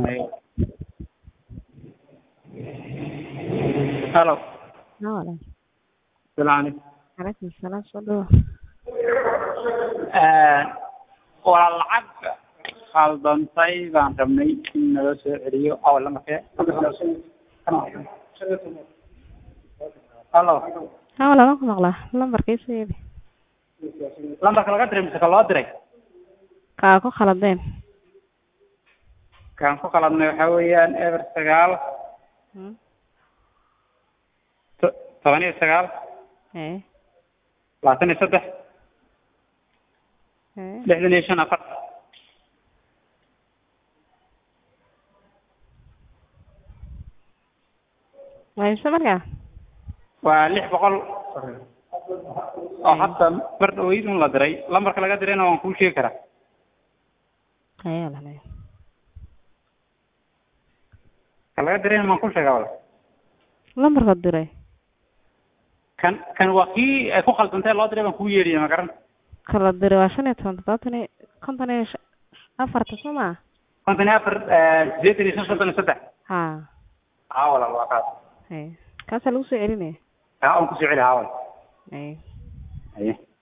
sameeyo halo haa walaal salaam calaykum salaam soo dhawo waa lacag khaldantay baan rabnay in naloo soo celiyo aw lamarkee halo haa walaal waan ku maqlaa lambarka ii soo yeedhi lambarka laga diray mise ka loo diray kaa ku khaladeen kaan ku qaladnay waxaa weeyaan eber sagaal Hmm. to- toban iyo sagaal ee labaatan iyo saddex ee lixdan iyo shan afar waa imse markaa waa lix boqol oo hadda mar dhaweyd un la diray lambarka laga dirayna waan kuu sheegi karaa ayaa walaal ka laga dirayna waan kuu sheegaa wala lambarka diray kan kan waa kii ay ku khaldantay loo diray baan kuu yeedhiya ma garan kala diray waa shan iyo toban toddobaatan iyo konton iyo shan- afarta soo maa konton iyo afar sideetan iyo shan konton iyo saddex haa haa walaal waa kaas ee kaasaa lagu soo celinaya haa waan kusoo celi haa walaal ee haye